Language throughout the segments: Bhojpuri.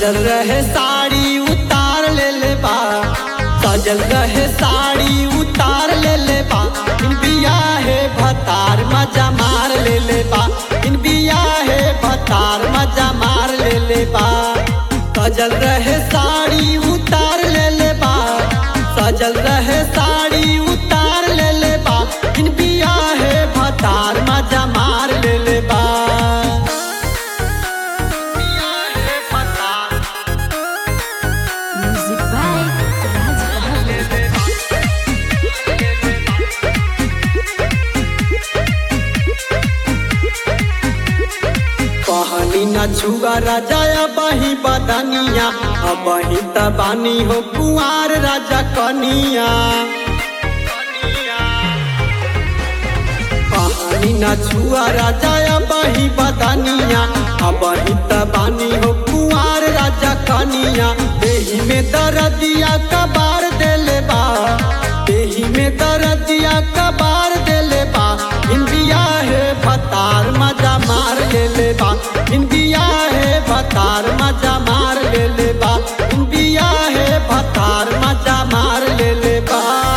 सजल रहे साड़ी उतार ले ले बा सजल रहे साड़ी उतार ले ले बा इन बिया है भतार मजा मार ले ले बा इन बिया है भतार मजा मार ले ले बा सजल रहे साड़ी उतार ले ले बा सजल रहे साड़ी उतार ले ले बा इन बिया है भतार मजा मार ले ले बा बिया है भतार Music by Raj Bahadur. कहनी न छुआ राजा बही बदनिया अबही तबानी हो कुआर राजा कनिया कहनी न छुआ राजा बही बदनिया अबही तबानी हो कुआर राजा कनिया देही में दरदिया कबार देले बा देही में दरदिया कबार देले बा इंडिया है भतार मजा मार ले ले बा इंडिया है भतार मजा मार ले ले बा इंडिया है भतार मजा मार ले ले बा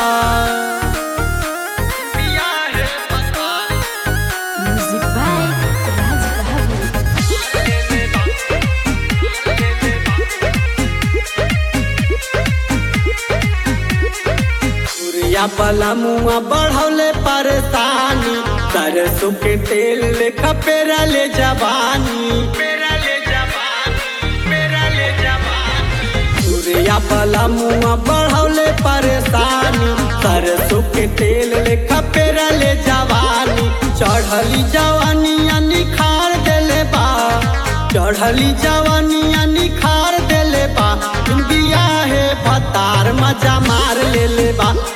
इंडिया है भतार Music by Raj Bahadur. Surya बला मुआ बढ़ौले परेशानी सरसों के तेल लेखा पेरा ले जवानी पेरा ले जवानी पेरा ले जवानी सूर्या बला मुआ बढ़ौले परेशानी सरसों के तेल लेखा पेरा ले जवानी चढ़ली जवानिया निखार देले बा चढ़ली जवानिया निखार देले बा बिया है भतार मजा मार ले ले बा